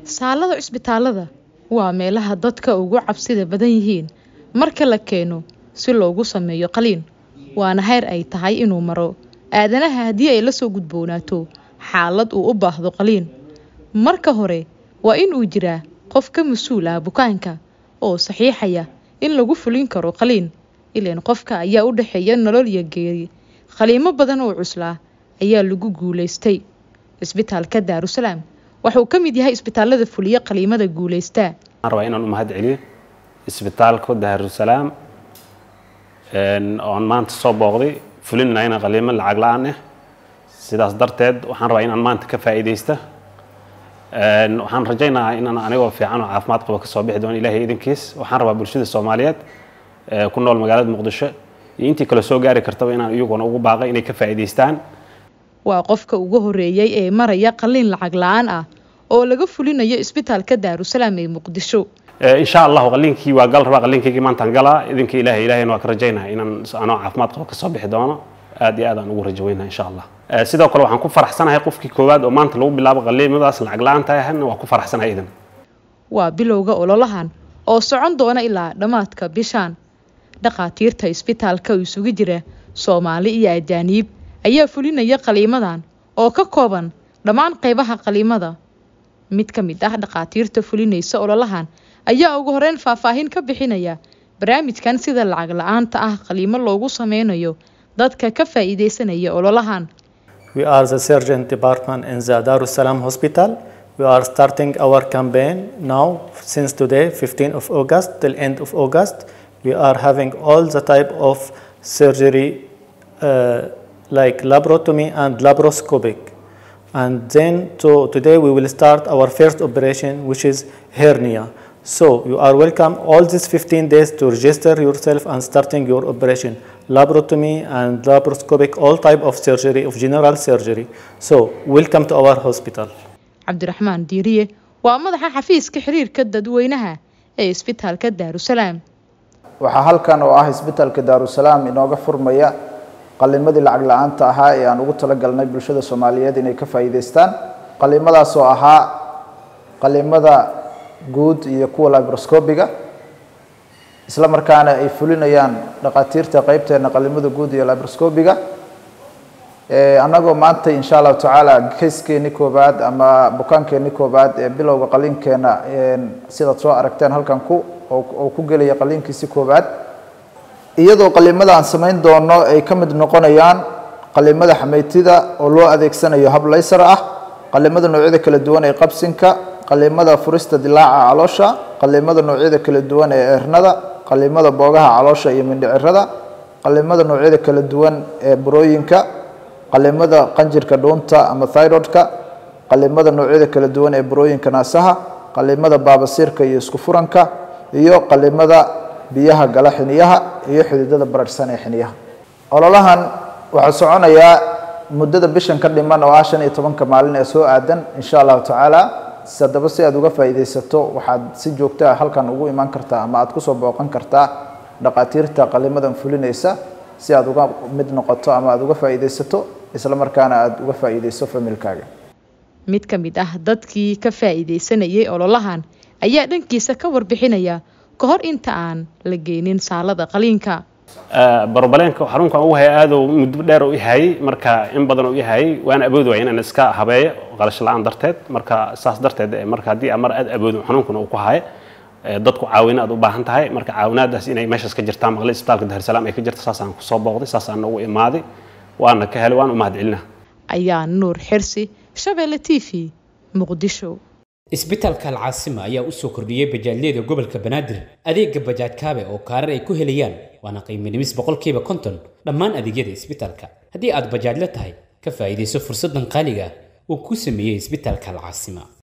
Saalada cisbitaalada waa meelaha dadka ugu cabsida badan yihiin marka la keeno si loogu sameeyo qaliin, waana heer ay tahay inuu maro aadanaha haddii ay la soo gudboonaato xaalad uu u baahdo qaliin. Marka hore, waa in uu jiraa qof ka mas'uul ah bukaanka oo saxiixaya in lagu fulin karo qaliin, ileen qofka ayaa u dhexeeya nolol iyo geeri. Qaliimo badan oo cuslaa ayaa lagu guuleystay. Cisbitaalka Daarusalaam waxa uu ka mid yahay isbitaalada fuliya qaliimada guuleysta. waxaan rabaa inaan u mahad celiyo isbitaalka daarusalaam oon maanta soo booqday fulinayna qaliimo lacag la-aan ah sidaas darteed waxaan rabaa inaan maanta ka faa'iidaysta waxaan rajaynayaa inaan anigoo fiican oo caafimaad qaba kasoo bixi doono ilaahay idinkiis waxaan rabaa bulshada soomaaliyeed ee ku nool magaalada muqdisho iyo intii kale soo gaari kartaba inaan iyaguna ugu baaqay inay ka faa'iidaystaan Waa qofka ugu horeeyay ee maraya qaliin lacag la-aan ah oo laga fulinayo isbitaalka Daarusalaam ee Muqdisho. in sha allahu qaliinkii waa gal rabaa qaliinkaygii maantaan galaa idinka ilaahay ilaahayna waa ka rajaynaya inaan anoo caafimaad qaba kasoo bixi doono aad iyo aad aan ugu rajo weynahay insha allah Eh, sidoo kale waxaan ku faraxsanahay qofkii koowaad oo maanta lagu bilaabo qaliimadaas lacag la-aanta ahna waa ku faraxsanahay idan Waa bilowga ololahan oo socon doona ilaa dhammaadka bishaan. Dhakhaatiirta isbitaalka oo isugu jira Soomaali iyo ajaanib ayaa fulinaya qaliimadan oo ka kooban dhammaan qaybaha qaliimada. Mid ka mid ah dhakhaatiirta fulinaysa ololahan ayaa ugu horeyn faahfaahin ka bixinaya barnaamijkan sida lacag la-aanta ah qaliimo loogu sameynayo dadka ka faa'iideysanaya ololahan. We are the surgeon department in the Darussalam Hospital. We are starting our campaign now since today, 15th of August till end of August. We are having all the type of surgery uh, like laparotomy and laparoscopic. And then to, today we will start our first operation which is hernia. So you are welcome all these 15 days to register yourself and starting your operation. Laparotomy and laparoscopic, all type of surgery, of general surgery. So welcome to our hospital. Cabdiraxmaan Diiriye waa madaxa xafiiska xiriirka dadweynaha ee isbitaalka Daarusalaam. waxaa halkan oo ah isbitaalka daarusalaam inooga furmaya qalimadii lacag la-aanta ahaa ee aan ugu talagalnay bulshada soomaaliyeed inay ka faa'iidaystaan qalimadaas oo ahaa qalimada guud iyo kuwa labroscopiga isla markaana ay fulinayaan dhakhaatiirta qeybteena qalimada guud iyo labroscopiga annagoo maanta insha allahu tacaala kayskeeni koobaad ama bukaankeeni koobaad ee bilowga qaliinkeena sidaad soo aragteen halkan ku oo ku gelaya qaliinkiisi koobaad iyadoo qalimada aan samayn doono ay ka mid noqonayaan qalimada xameytida oo loo adeegsanayo hab laysar ah qalimada noocyada kala duwan ee qabsinka qalimada furista dilaaca caloosha qalimada noocyada kala duwan ee eernada qalimada boogaha caloosha iyo mindhicirada qalimada noocyada kala duwan ee burooyinka qalimada qanjirka dhuunta ama thyroidka qalimada noocyada kala duwan ee burooyinka naasaha qalimada baabasiirka iyo isku furanka iyo qalimada biyaha gala xiniyaha iyo xididada bararhsan ee xiniyaha ololahan waxaa soconayaa muddada bishan ka dhiman oo ah shan iyo tobanka maalin ee soo aadan insha allahu tacaala haddaba si aad uga faa'iidaysato waxaad si joogto ah halkan ugu imaan kartaa ama aad kusoo booqan kartaa dhakhaatiirta qalimadan fulinaysa si aad uga mid noqoto ama aad uga faa'iidaysato isla markaana aad uga faa'iidayso familkaaga Mid ka mid ah dadkii ka faa'iideysanayay ololahan ayaa dhankiisa ka warbixinaya ka hor inta aan la geenin saalada qaliinka. barobaleenka xarunkan ugu haya aad uu muddo dheer u yahay marka in badan u yahay waan awoodi waaya inaan iska habeeyo qalash la-aan darteed marka saas darteed eh, marka haddii amar aad awoodin xanuunkuna uu ku hayo eh, dadku caawina aad u baahan tahay marka caawinaadaas inay meeshaas ka jirtaan maqle isbitaalka daarusalaam ay ka jirta saasaan kusoo booqday saasaan ugu imaaday waana ka helay waan u mahad celinaa Ayaa Nuur Xirsi, Shabeelle TV, Muqdisho. isbitaalka alcaasima ayaa u soo kordhiyey bajaajyada gobolka banaadir adeega bajaaj kaabe oo kaarar ay ku helayaan waana qiimo dhimis boqolkiiba konton dhammaan adeegyada isbitaalka haddii aad bajaajla tahay ka faa'iidayso fursaddan qaaliga ah uu ku sameeyey isbitaalka alcaasima